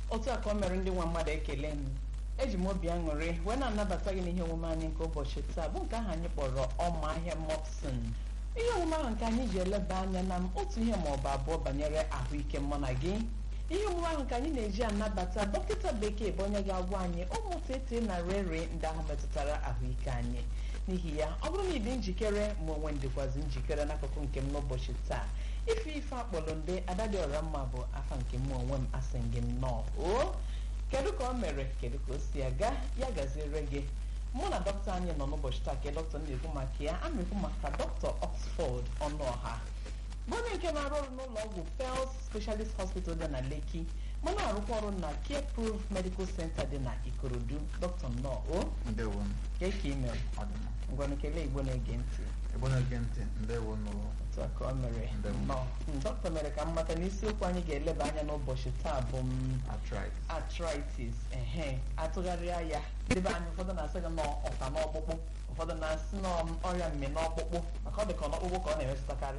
otu a ka o mere ndị nwa mmadụ ekele m eji m obi aṅụrị wee na-anabata gị n'ihe omume anyị nke ụbọchị taa bụ nke ahụ anyị kpọrọ ọma ahịa mopsin ihe omume ahụ nke anyị ji eleba anya na otu ihe ma ọ bụ abụọ banyere ahụike mụ na gị ihe omume ahụ nke anyị na-eji anabata dọkịta bekee bụ onye ga-agwa anyị ụmụ tete na rere ndị ahụ metụtara ahụike anyị n'ihi ya ọ bụrụ na ị dị njikere ma onwe ndịkwazi njikere n'akụkụ nke m n'ụbọchị taa ife ife akpọrọ nde adadịọra mma bụ afa nke m onwe m asị gị nnọọ o kedu ka ọ mere kedu ka o si aga ya gaziere gị mụ na dọkịta anyị nọ n'ụbọchị taa ka dọkịta na-ekwu maka ya a na-ekwu maka dọkịta Oxford ọnụọha bụ onye nke na-arụ ọrụ n'ụlọ ọgwụ Pels Specialist Hospital dị na Lekki ma na-arụkwa ọrụ na Care Proof Medical Center dị na Ikorodu dọkịta nnọọ o ndewo ka eke ime ọdịna ngwanụ kelee igbo na-ege ntị ebe na-ege ntị ndewo nụrụ otu a ka ọ mere Ndewo. nnọọ Mm, dọkịta mere ka m mata na isiokwu anyị ga-eleba anya n'ụbọchị taa bụ m arthritis arthritis ehe atụgharịa ya debe anya ụfọdụ na-asị gị nọ ọka n'ọkpụkpụ ụfọdụ na-asị nọ ọrịa mme n'ọkpụkpụ maka ọ dị ka n'ọkpụkpụ ka ọ na-emetụtakarị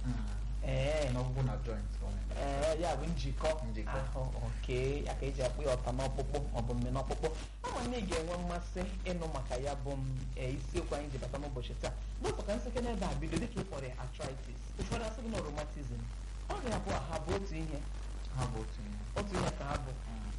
ee n'ọgwụgwụ na joint ka ọ na-eme. ee ya bụ njikọ Njikọ. ahụ oke ya ka eji akpụ ya ọta n'ọkpụkpụ maọbụ mme n'ọkpụkpụ ama na ị ga-enwe mmasị ịnụ maka ya bụ m ee, isiokwu anyị ji bata n'ụbọchị taa dọkịta ka nsike n'ebe a bido dịka ịkpọrọ ya arthritis ụfọdụ asị gị na rheumatism ọrịa abụọ ha bụ otu ihe ha bụ otu ihe otu ihe ka ha bụ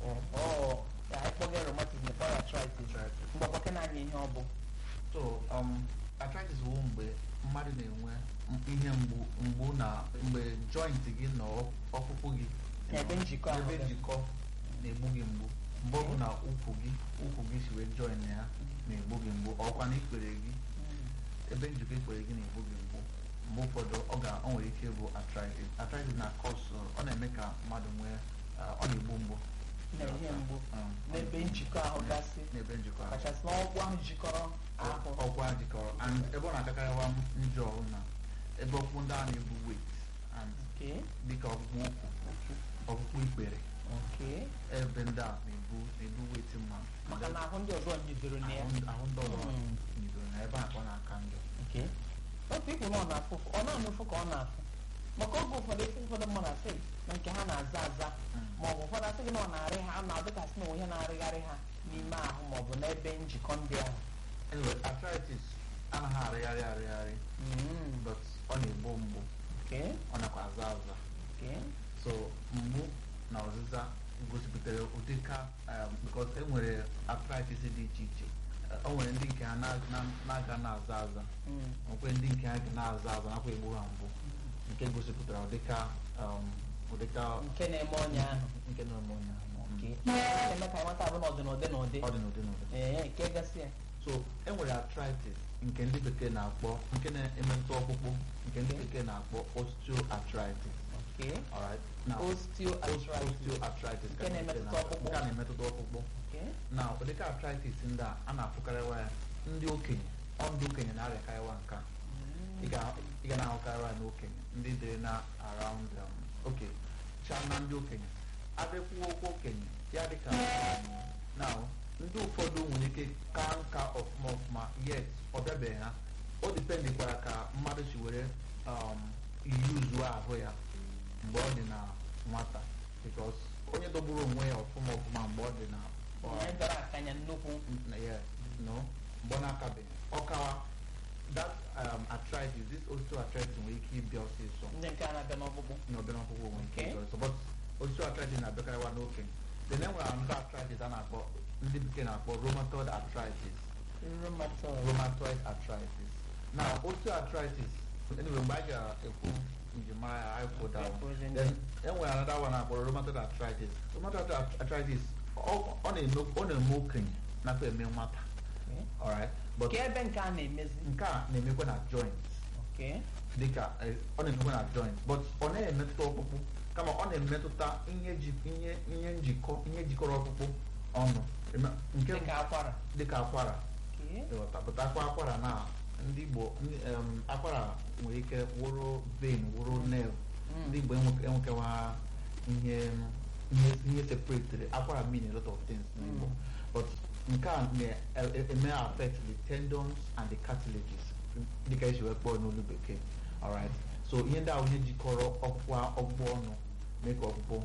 ọ ya ịkpọga rheumatism kpọrọ arthritis Arthritis. mgbakwake na anya ihe ọ bụ so um, arthritis bụ mgbe mmadụ na-enwe m- ihe mgbu mgbu na mgbe joint gị na ọ- ọkpụkpụ gị Ebe njikọ ahụ ebe dị. njikọ na-egbu gị mgbu mgbe ọ bụ na ụkwụ gị ụkwụ gị si wee join ya na-egbu gị mgbu ọkwa na ikpere gị ebe njikọ ikpere gị na-egbu gị mgbu mgbe ụfọdụ ọ ga ọ nwere ike ịbụ arthritis arthritis na cause ọ na-eme ka mmadụ nwee uh, ọ na-egbu mgbu na-enye mgbu Um, n'ebe njikọ ahụ gasị n'ebe njikọ ahụ kachasị n'ọgwụ ahụ jikọrọ ahụ ọkwa jikọrọ and ebe ọ na-akakarịwa njọ ọhụụ na ebe ọkpụkpụ ndị a na-ebu weight and Okay, dịka ọkpụkpụ ụkwụ ọkpụkpụ ikpere okay. ebe ndị a na-ebu na-ebu weight mmadụ maka na ahụ ndị ọzọ nyidoro na ya ahụ ahụ ndị ọzọ Mm. nyidoro na ebe a ka ọ na-aka njọ Okay. otu ikwu na ọ na-afụ ụfụ ọ na-anụ ụfụ ka ọ na-afụ maka oge ụfọdụ efe ụfọdụ mmadụ asị na nke ha na-aza aza Mm. ma ọ bụ ụfọdụ asị gị na ọ na-arị ha a na-adịkasị na onwe ihe na-arịgharị ha n'ime ahụ ma ọ bụ n'ebe njikọ ndị ahụ anyway arthritis anaghị arịgharị arịgharị Mm, but ọ na-egbu mgbu okay, ọ nakwa aza aza okay. so mgbu na ọzịza gosipụtara ụdị ka um, because e nwere arthritis dị iche iche Uh, o nwere ndị nke ha na- na- na-aga na-aza aza Mm, nwekwe ndị nke ha ga na-aza aza nakwa egbu ha mgbu nke gosipụtara ụdịka um, ụdịka nke na-eme ọnya ahụ nke na-eme onye ahụ Okay. na-eme ka anyị mata abụ na ọ dị n'ụdị n'ụdị ọ dị n'ụdị n'ụdị ee nke gasị ya so e nwere arthritis nke ndị bekee na-akpọ nke na-emetụ ọkpụkpụ nke ndị bekee na-akpọ osteoarthritis okay. alright now osteoarthritis osteoarthritis Nke na-emetụta ọkpụkpụ. nke a na-emetụta ọkpụkpụ okay. na ụdịka arthritis ndị a a na-afụkarịwa ya ndị okenye ọ ndị okenye na-arịakarịwa nke a ị ga- ị ga na-ahụkarịwa ya n'okenye ndị dị na around um, oke cha na ndị okenye abịakwuo okwu okenye ya dịka um, now ndị ụfọdụ nwere ike ka nka ọfụma ọfụma yet ọ bịabeghị ha o dipendikwara ka mmadụ si were um, yuzuo ahụ ya mgbe ọ dị na nwata because onye dogburu onwe ya ọfụma ọfụma mgbe ọ dị na ọ- Onye dọrọ akanya nnukwu na ya no mgbe ọ na-akabeghị ọkawa that um, arthritis this osteoarthritis nwere ike ịbịa ọsịsọ ndị nke a na-abịa n'ọkpụkpụ n'obere ọkpụkpụ nwere ike Okay. ịbịa ọsịsọ but osteoarthritis na-abịakarịwa n'okenye then e nwere another arthritis a na-akpọ ndị bekee na-akpọ rheumatoid arthritis rheumatoid rheumatoid arthritis now osteoarthritis anyway mgbe anyị ga-ekwu njimara ya anyị kwụ down Ekwuzi ndị- then e nwere another one na-akpọ rheumatoid arthritis rheumatoid arthritis ọ ọ na-eme ọ na-eme okenye nakwa eme nwata Okay. alright but Ka ebe nke a na-emezi nke a na-emekwa na joint okay. dịka eh, ọ na-emekwa na joint but ọ naghị emetụta ọkpụkpụ kama ọ na-emetụta ihe ji ihe ihe njikọ ihe jikọrọ ọkpụkpụ ọnụ Ema- nke dịka akwara dịka akwara okay. ịghọta pụta akwa akwara na ndị Igbo ndị, em, akwara nwere ike wụrụ vein wụrụ nerve Mm. ndị Igbo enwe- enwekewa ihe ihe ihe separated akwara mean a lot of things n'Igbo Mm. but nke a na-eme affect the tendons and the cartilages dịka esi wee kpọọ n'olu bekee alright so ihe ndị ahụ ihe jikọrọ ọkpụkpụ ọkpụkpụ ọnụ mee ka ọkpụkpụ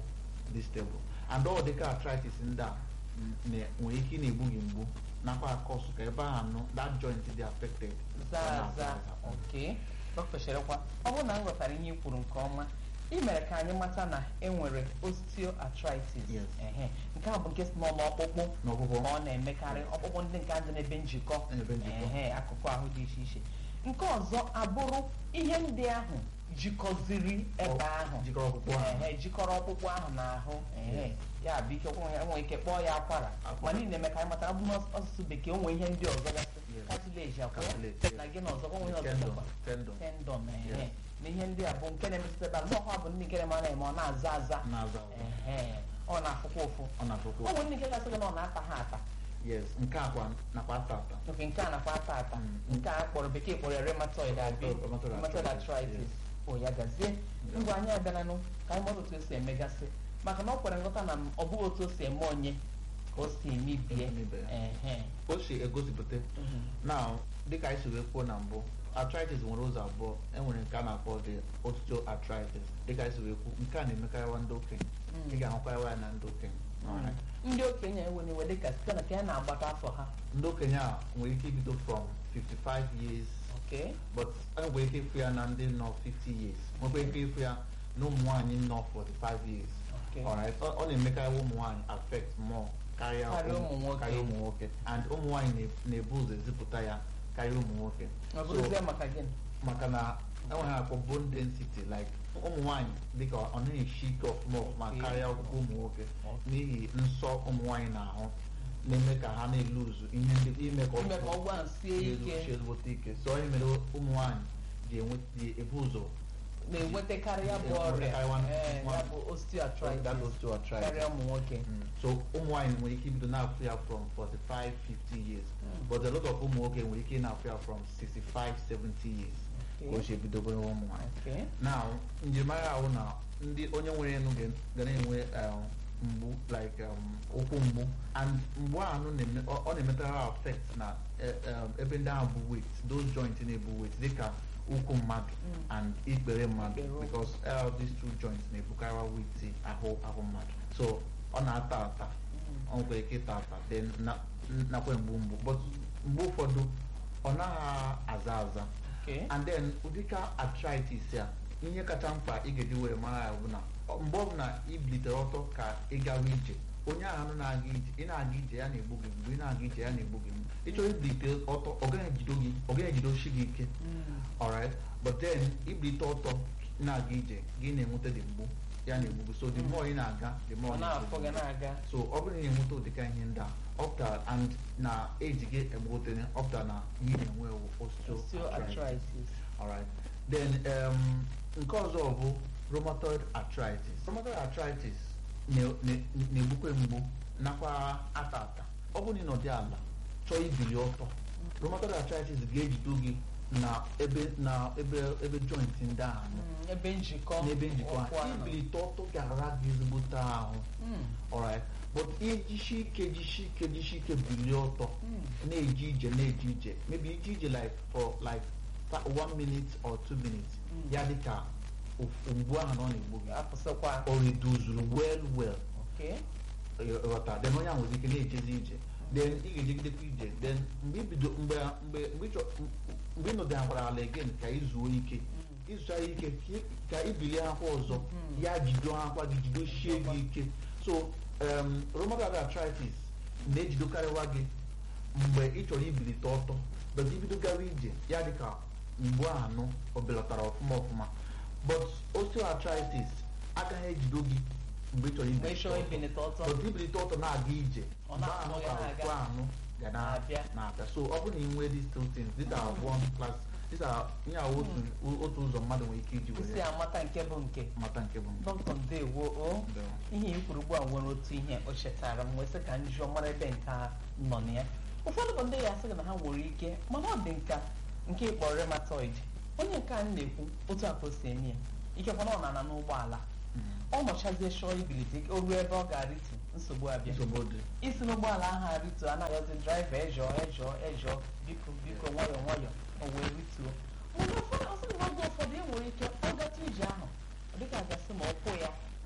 dị stable and ọ dịka arthritis ndị a n- nwere ike ị na-egbu gị mgbu nakwa akọsụ ka ebe ahụ nọ that joint dị affected ọ zaa na-aza aza aza. oke dọkịta cherekwa ọ bụrụ na m ghọtara ihe i kwuru nke ọma ị mere ka anyị mata na e nwere osteoarthritis Yes. ehe nke a bụ nke si n'ọnụ ọkpụkpụ N'ọkpụkpụ. ka ọ na-emekarị ọkpụkpụ ndị nke dị n'ebe njikọ Ebe njikọ. ehe akụkụ ahụ dị iche iche nke ọzọ abụrụ ihe ndị ahụ jikọziri ebe Ọ- ahụ jikọrọ ọkpụkpụ ahụ. ehe jikọrọ ọkpụkpụ ahụ n'ahụ ehe Yes. ya bụ ike nwe nwere ike kpọọ ya akwara Akwara. ma niile eme ka anyị matara ọ bụ n'asụsụ bekee o nwee ihe ndị ọzọ gasị Yes. cartilage akwa Cartilage, yes. na gị na ọzọ nwe ihe ọzọ Tendon, dịkwa. tendon. tendon ehe Yes. na ihe ndị a bụ nke na-emetụta ebe ahụ n'ọkwa bụ ndị nke na-eme ọ na-eme ọ na-aza aza Na-aza aza. ehe ọ na-afụkwa ụfụ ọ na-afụkwa o nwere ndị nke gasị gị na ọ na-ata ha ata yes nke akwa nakwa ata ata nke nke a nakwa ata ata Mm. nke a kpọrọ bekee kpọrọ ya rheumatoid abi Rheumatoid rheumatoid arthritis, arthritis o ya gazie Yeah. ngwa anyị abịalanụ ka anyị mara otu o si emegasị maka na ọ kwere nghọta na m- ọ bụghị otu o si eme onye ka o si emebie Emebie. ehe o si egosipụta Mhm. now dịka anyị si wee kwuo na mbụ arthritis nwere ụzọ abụọ enwere nke a na-akpọ the osteoarthritis dịka anyị si wee kwu nke a na-emekarịwa ndị okenye Mm. ị ga-ahụkarịwa ya na ndị okenye Alright. ndị okenye enwere iwe dịka site na ka ya na-agbata afọ ha ndị okenye a nwere ike ibido from 55 years okay but e nwere ike ịfụ ya na ndị nọ 50 years nwekwa ike ịfụ ya na ụmụ nwaanyị nọ 45 years Okay. Alright. ọ ọ na-emekarị ụmụ nwaanyị affect more karịa Karịa ụmụ nwoke. karịa ụmụ nwoke and ụmụ nwaanyị na- na-ebu ụzọ ezipụta ya karịa ụmụ nwoke ọ So, bụrụzie maka gịnị maka na enweghị akpọ bone density like ụmụ nwaanyị dịka ọ naghị esi ike ọfụma ọfụma Okay. karịa ọkpụkpụ ụmụ nwoke Okay. n'ihi nsọ ụmụ nwaanyị na-ahụ na-eme ka ha na-eluzu ihe ndị ime ka ime ka ọgwụ ahụ sie ike sie ezigbote ike so onye mere ụmụ nwaanyị ji enwe ji ebu ụzọ na-enwetakarị ya bụ ọrịa Enwetakarị ee, nwa- ya bụ osteoarthritis that osteoarthritis. karịa ụmụ nwoke Mm. so ụmụ nwaanyị nwere ike ibido na-afụ ya from 45 50 years Mm. but a lot of ụmụ nwoke nwere ike na-afụ ya from 65 70 years ka o si ebidobere ụmụ nwaanyị Okay. now njirimara ahụ na ndị onye nwere enu ga ga na-enwe um, mgbu like um, ụkwụ mgbu and mgbu ahụ na-eme ọ ọ na-emetara affect na eh, um, ebe ndị ahụ bụ weight those joints na-ebu weight dịka ụkwụ mmadụ Mm. and ikpere mmadụ Ikpere ụkwụ. because uh, these two joints na-ebukarịwa weight ahụ ahụ mmadụ so ọ na-ata ata Mm. ọ nwere ike ịta ata then na- nakwa mgbu mgbu but mgbe ụfọdụ ọ naghị aza aza Okay. and then ụdịka arthritis a ihe kacha mkpa ị ga-eji were mara ya bụ na ọ- mgbe ọbụla i bilitere ọtọ ka ị gawa ije onye ahụ na-aga ije ị na-aga ije ya na-egbu gị mgbe ị na-aga ije ya na-egbu gị mgbu ị chọrọ ibilite ọtọ ọ gaghị ejido gị ọ gaghị ejidoshi gị ike Mm. alright but then ibilite ọtọ na-aga ije gị na-enweta dị mgbu ya na-egbu gị so the more ị na-aga the more ọ ọ na-afọ gị na-egbu gị. na-aga so ọ bụrụ na ị na-enweta ụdịka ihe ndị a ọpụtara and na eji gị egbutere ọpụtara na ihe na-enwe osteoarthritis osteoarthritis Alright. Then um, nke ọzọ bụ rheumatoid arthritis. Rheumatoid arthritis na- na- na-egbukwe mgbu nakwa ata ata. Ọ bụrụ na ị nọdị ala chọọ ibili ọtọ rheumatoid arthritis ga-ejido gị na ebe na ebe ebe joint ndị ahụ nọ, Mm, ebe njikọ n'ebe njikọ ụkwụ ha ahụ. ibilite ọtọ ga-ara gị ezigbote ahụ Mm. alright but ijisi ike jisi ike jisi ike bilie ọtọ Mm. na-eje ije na-eje ije maybe ije ije like for like fa- one minute or two minutes Mm. ya dị ka of- mgbu ahụ na ọ na-egbu gị apụsịkwa o reduzuru well well okay ghọta then onye ahụ nwere ike na-ejezi ije then ị ga-ejegidekwa ije then mgbe ibido mgbe mgbe mgbe ị chọ mgbe ị nọdịnakwara ala again ka ị zuo ike Mm. ịzụcha ike ka ị- ka ibilie akwa ọzọ Mm. ya jido akwa gị jidochie gị ike so um, rheumatoid arthritis na-ejidokarịwa gị mgbe ị chọrọ ibilite ọtọ but ibido gawa ije ya dị ka mgbu anụ o belatara ọfụma ọfụma but osteoarthritis agaghị ejido gị mgbe ị chọrọ mgbe ị ibilite chọrọ ọtọ ibilite ọtọ but ibilite ọtọ na-aga ije Ọ mgbe na-anọ ahụ ya ka na-aga. ụkwụ anụ ga na- Na-abịa. na-abịa so ọ bụrụ na ị nwee these two things these are one class these are ihe a otu otu ụzọ mmadụ nwere ike iji isi were amata nke bụ nke mata nke bụ mbụ. dọkịta ndewo o Ndewo. ihe i kwuru ugbu a nwere otu ihe o chetara m wee sị ka m jụọ mara ebe nke a nọ na ya ụfọdụ bụ ndị ya asị gị na ha nwere ike mana ọ dị nka nke ịkpọ rheumatoid onye nke anyị na-ekwu otu a ka o si eme ya ikekwana ọ na-ana n'ụgbọala Mm. ọ nọchazie chọọ ibilite o ruo ebe ọ ga-arịtu nsogbu abịa nsogbu dị isi n'ụgbọala ahụ arịtu anaghịzi draiva ejọọ ejọọ ejọọ biko biko nwayọọ nwayọọ o wee rituo mana ụfọdụ ọsị na oge ụfọdụ e nwere ike ọ gatụ ije ahụ ọ dịka a gasị ma ụkwụ ya Mm.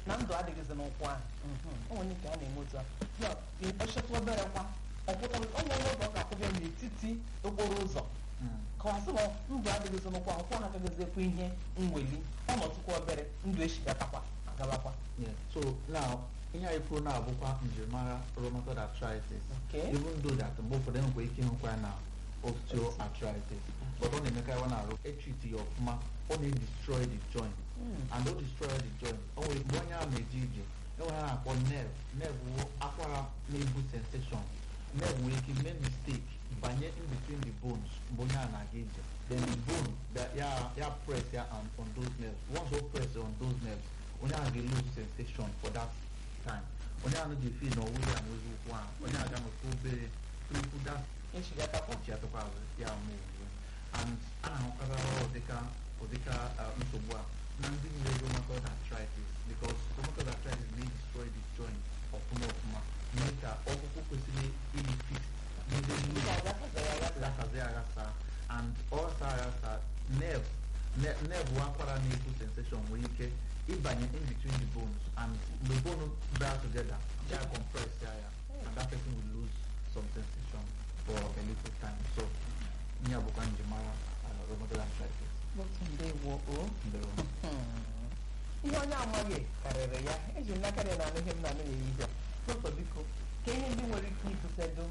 na ndụ adịghịzi n'ụkwụ ahụ onwe nke a na-eme otu a ya ọchịtụ obere kwa ọpụta onwe onye oge ọ ga-akwụbịa n'etiti okporo ụzọ kọwasị na ndụ adịghịzi n'ụkwụ ahụ ụkwụ ha agaghịzikwa ihe mweli ọnọdụkwa obere ndụ echigatakwa agabakwa Yeah. so now ihe anyị kwuru na-abụkwa njirimara rheumatoid arthritis Okay. even though that mgbe ụfọdụ enwekwa ike ịhụkwa ya na osteoarthritis but ọ na-emekarịwa na arụ etriti ya ọfụma ọ na-edestroy the joint and o destroy the joint o nwere mgbe onye ahụ na-eje ije enwere ha na-akpọ nerve nerve wụ akwara na-ebu sensation nerve nwere ike mee mistake banye in between the bones mgbe onye ahụ na-aga ije then the bone that ya ya press ya on, on those nerves once o press on those nerves onye ahụ ga-lose sensation for that time onye ahụ ga-efi na ọwụ ya nwezi ụkwụ ahụ onye ahụ ga-anọkwa obere tupu that echigatakwa ọchị atụkwa azụ ya ma owuwe and a na-ahụkarị ụdịka ụdịka uh, nsogbu a na ndị nwere rheumatoid arthritis because rheumatoid arthritis na-destroy the joint ọfụma ọfụma mee ka ọkpụkpụ kwesịrị ịdị fix n'ebe Ndị niile ga-agafere ya gafere. agasazi aghasa and ọ ghasa aghasa nerve ne- nerve akwara na-ebu sensation nwere ike ịbanye in between the bones and mgbe bone bịa together ya compress ya ya and that person will lose some sensation for a little time so ihe a bụkwa njimara uh, rheumatoid arthritis Dọkịta ndewo o Ndewo. ihe onye amaghị karịrị ya eji m n'aka dị na anụ ihe m na-anụ n'ehihie dọkịta biko ka ihe ndị nwere ike ibutedo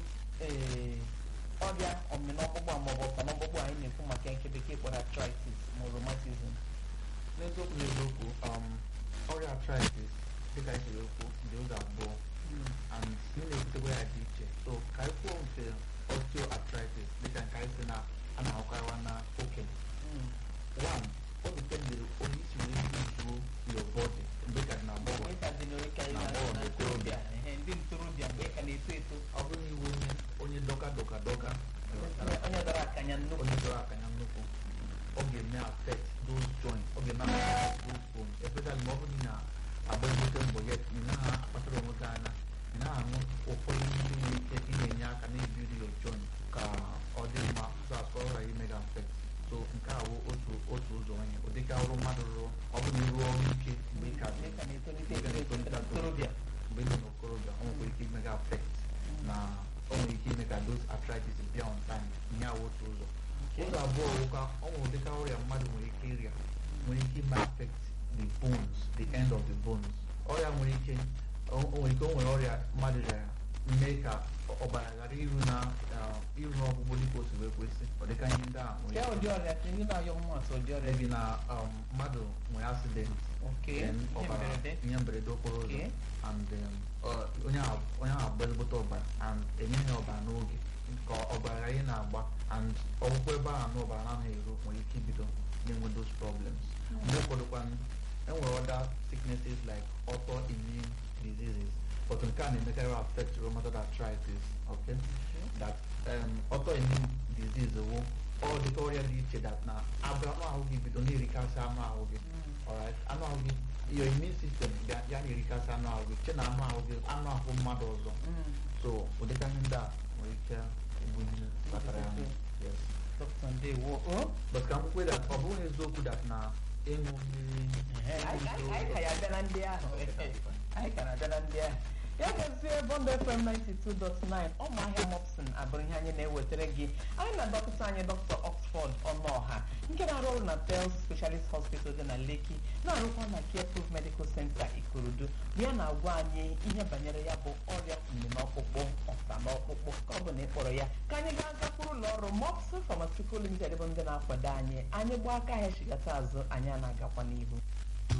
ee ọrịa ọmịnọkpụkpụ maọbụ ọkpọnọkpụkpụ anyị na-ekwu maka nke bekee kpọrọ arthritis ma rheumatism n'eziokwu n'eziokwu um, ọrịa arthritis dịka anyị siri okwu dị ụzọ abụọ and ihe na-ebutekwa ya dị iche so ka anyị kwuo nke osteoarthritis dịka nke anyị si na a na-ahụkarịwa na okenye Mm. one ọ dependere onye isi wee buzuo your body mgbe ka dị na agbọghọ Mgbe ka dị n'oke anyị Na na- bọọlụ na ntorobịa ehe, ndị ntorobịa mgbe ka na-eto eto ọ bụrụ na iwe onye onye dọka dọka dọka onye onye dọrọ akanya nnukwu onye dọrọ aka ya nnukwu ọ ga-eme affect those joints ọ ga-eme affect those bones especially ma ọ bụrụ na agba ezigbote mbọ ya ị naghị akpatara onwe gị anya ị naghị aṅụ ụfọdụ ndị nwere ike ị na-enye aka na-ebiri your joint ka ọ dị mma so as ka ọ ghara ime gị affect so nke a bụ otu otu ụzọ onye ụdịka ọrụ mmadụ rụrụ ọ bụrụ na ịrụ ọrụ ike mgbe ị ka dị mgbe ka na-etolite mgbe ị eto ka eto na-etolite ntorobịa mgbe ị nọ n'okorobịa ọ nwere ike ime gị affect na ọ nwere ike ime ka those arthritis bịa on time ihe a bụ otu ụzọ ụzọ abụọ bụkwa ọ nwere ụdịka ọrịa mmadụ nwere ike ịrịa nwere ike ime affect the bones the end of the bones ọrịa nwere ike o o nwere ike o nwere ọrịa mmadụ rịara mee ka ọbara ghara iru na uh, iru n'ọgwụgwụ dịka o si wee kwesị ọ dịka ihe ndị a nwere ya ike ụdị ọrịa ka ndị na-ayọ mmasị ụdị ọrịa maybe na um, mmadụ nwere accident oke then ihe ọbara mberede ihe mberede okporo ụzọ Okay. and um, uh, onye ahụ onye ahụ agba ezigbote ọbara and enyeghị ọbara n'oge ka ọbara ghara ị na-agba and ọgwụgwọ ebe ahụ na ọbara anaghị eru nwere ike ibido na-enwe those problems mgbe ụfọdụ kwa enwere other sicknesses like autoimmune diseases but nke a na-emekarị affect rheumatoid arthritis okay that um, autoimmune disease wụ ọ dịka ọrịa dị iche that na abụ anụ ahụ gị bido na-erikasị anụ ahụ gị alright anụ ahụ gị your immune system ga ya na-erikasị anụ ahụ gị che na anụ ahụ gị anụ ahụ mmadụ ọzọ Mm. so ụdịka ihe ndị a nwere ike ịbụ ihe kpatara ya yes dọkịta ndewo o but ka m kwukwe that ọ bụghị eziokwu that na ịṅụ mmiri anyị anyị ka ya bịa na ndị ahụ anyị ka na-abịa na ndị ahụ ya gazie bond fm 92.9 ụmụahịa mopsin abụrụ ihe anyị na-ewetara gị anyị na dọkịta anyị dr oxford ọnụọha nke na-arụ ọrụ na pels specialist hospital dị na leki na-arụkwa na careproof medical center ikorodu bụ ya na-agwa anyị ihe banyere ya bụ ọrịa mminọkpụkpụ ọsa n'ọkpụkpụ ka ọ bụ na ịkpọrọ ya ka anyị gaa gakwuru ụlọ ọrụ mopsin pharmaceutical limited bụ ndị na-akwado anyị anyị gbaa aka ahịa chigata azụ anyị a na-agakwa n'ihu